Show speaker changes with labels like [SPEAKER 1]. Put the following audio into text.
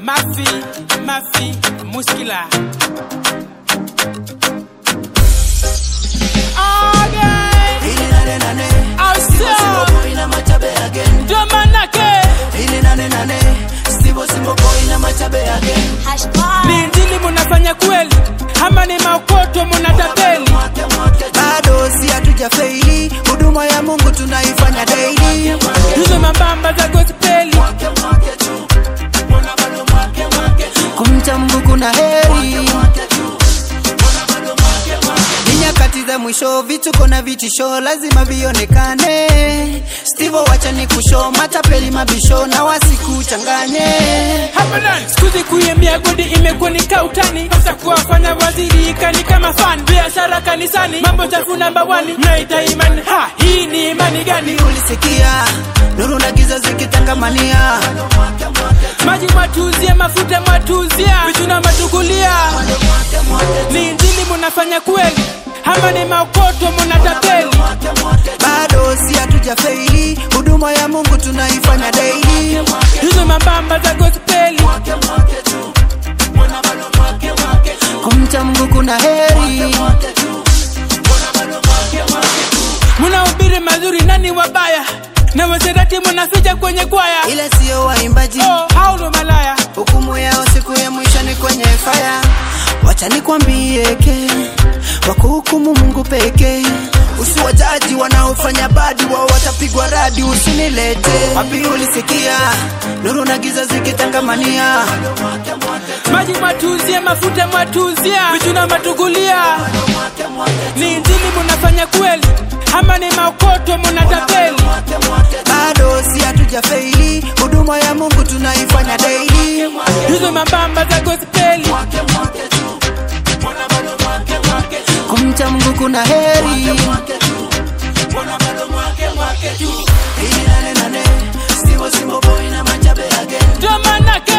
[SPEAKER 1] Mafi, mafi, muskila. Again,
[SPEAKER 2] Ili nane nane
[SPEAKER 1] Ausa.
[SPEAKER 2] Simbo boy na machabe again
[SPEAKER 1] ndo manake
[SPEAKER 2] Ili nane nane Simbo simbo boy na machabe again
[SPEAKER 1] ni injili munafanya kweli ama ni maokoto munatapeli?
[SPEAKER 2] Bado si hatuja feili Huduma ya Mungu tunaifanya daily
[SPEAKER 1] Hizo mambamba za gospeli
[SPEAKER 2] Kumcha Mungu kuna heri Ni nyakati za mwisho vituko na vitisho lazima vionekane Stivo wacha ni kusho matapeli mabisho na wasikuchanganye
[SPEAKER 1] hapa ndani. Sikuzi kuimbia godi imekuwa ni kautani, sasa kuwafanya waziri kani kama fan. Biashara kanisani, mambo chafu namba wani, mnaita imani. Ha, hii ni imani gani?
[SPEAKER 2] Ulisikia nuru na giza zikitangamania
[SPEAKER 1] Maji mwatuzia, mafuta mwatuzia, vitu na matukulia. Ni injili munafanya kweli ama ni maokoto munatapeli?
[SPEAKER 2] bado si hatuja feili huduma ya Mungu tunaifanya daily
[SPEAKER 1] Hizo mambamba za gospeli
[SPEAKER 2] kumcha Mungu kuna heri
[SPEAKER 1] munahubiri mazuri, nani wabaya? Na waserati munaficha kwenye kwaya.
[SPEAKER 2] ila sio waimbaji
[SPEAKER 1] Oh, hao ndo malaya.
[SPEAKER 2] hukumu yao siku ya mwisho ni kwenye faya wacha nikwambie ke wakuhukumu Mungu pekee usiwajaji wanaofanya badi wao watapigwa radi usinilete wapi ulisikia nuru na giza zikitangamania
[SPEAKER 1] maji mwatuzia, mafuta mwatuzia, vitu na matukulia. Ni injili munafanya kweli ama ni maokoto munatapeli?
[SPEAKER 2] bado si hatuja feili huduma ya Mungu tunaifanya daily
[SPEAKER 1] Hizo mambamba za gospeli
[SPEAKER 2] kumcha Mungu kuna heri Ili nane nane, Simbo simbo boy na machabe again.
[SPEAKER 1] ndo manake